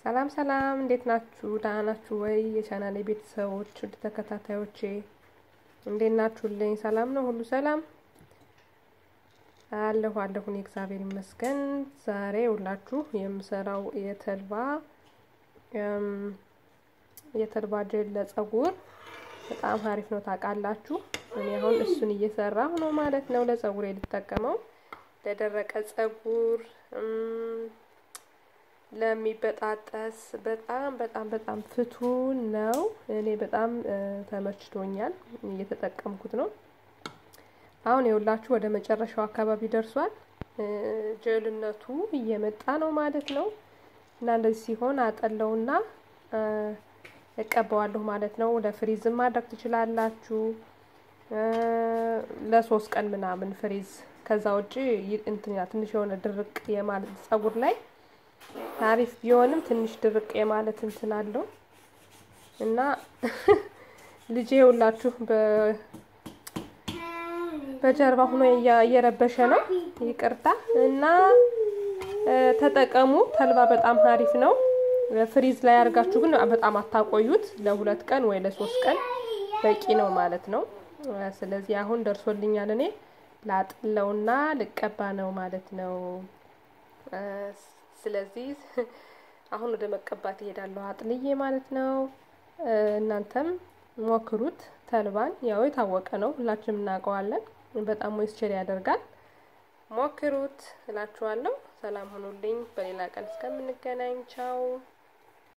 ሰላም ሰላም፣ እንዴት ናችሁ? ደህና ናችሁ ወይ? የቻናሌ ቤተሰቦች ውድ ተከታታዮቼ እንዴት ናችሁልኝ? ሰላም ነው? ሁሉ ሰላም አለሁ አለሁን። እግዚአብሔር ይመስገን። ዛሬ ሁላችሁ የምሰራው የተልባ የተልባ ጀል ለጸጉር በጣም አሪፍ ነው ታውቃላችሁ። እኔ አሁን እሱን እየሰራሁ ነው ማለት ነው። ለጸጉሬ ልጠቀመው ለደረቀ ጸጉር ለሚበጣጠስ በጣም በጣም በጣም ፍቱን ነው። እኔ በጣም ተመችቶኛል፣ እየተጠቀምኩት ነው። አሁን የሁላችሁ ወደ መጨረሻው አካባቢ ደርሷል። ጀልነቱ እየመጣ ነው ማለት ነው። እና እንደዚህ ሲሆን አጠለውና እቀባዋለሁ ማለት ነው። ለፍሪዝም ማድረግ ትችላላችሁ፣ ለሶስት ቀን ምናምን ፍሪዝ። ከዛ ውጭ እንትና ትንሽ የሆነ ድርቅ የማለት ጸጉር ላይ ታሪፍ ቢሆንም ትንሽ ድርቅ የማለት እንትን አለው እና ልጄ ሁላችሁ በጀርባ ሆኖ እየረበሸ ነው፣ ይቅርታ እና ተጠቀሙ። ተልባ በጣም አሪፍ ነው። ፍሪዝ ላይ አድርጋችሁ ግን በጣም አታቆዩት። ለሁለት ቀን ወይ ለሶስት ቀን በቂ ነው ማለት ነው። ስለዚህ አሁን ደርሶልኛል። እኔ ላጥለውና ልቀባ ነው ማለት ነው። ስለዚህ አሁን ወደ መቀባት እሄዳለሁ አጥልዬ ማለት ነው። እናንተም ሞክሩት። ተልባን ያው የታወቀ ነው፣ ሁላችንም እናውቀዋለን። በጣም ሞይስቸር ያደርጋል። ሞክሩት እላችኋለሁ። ሰላም ሁኑልኝ። በሌላ ቀን እስከምንገናኝ ቻው።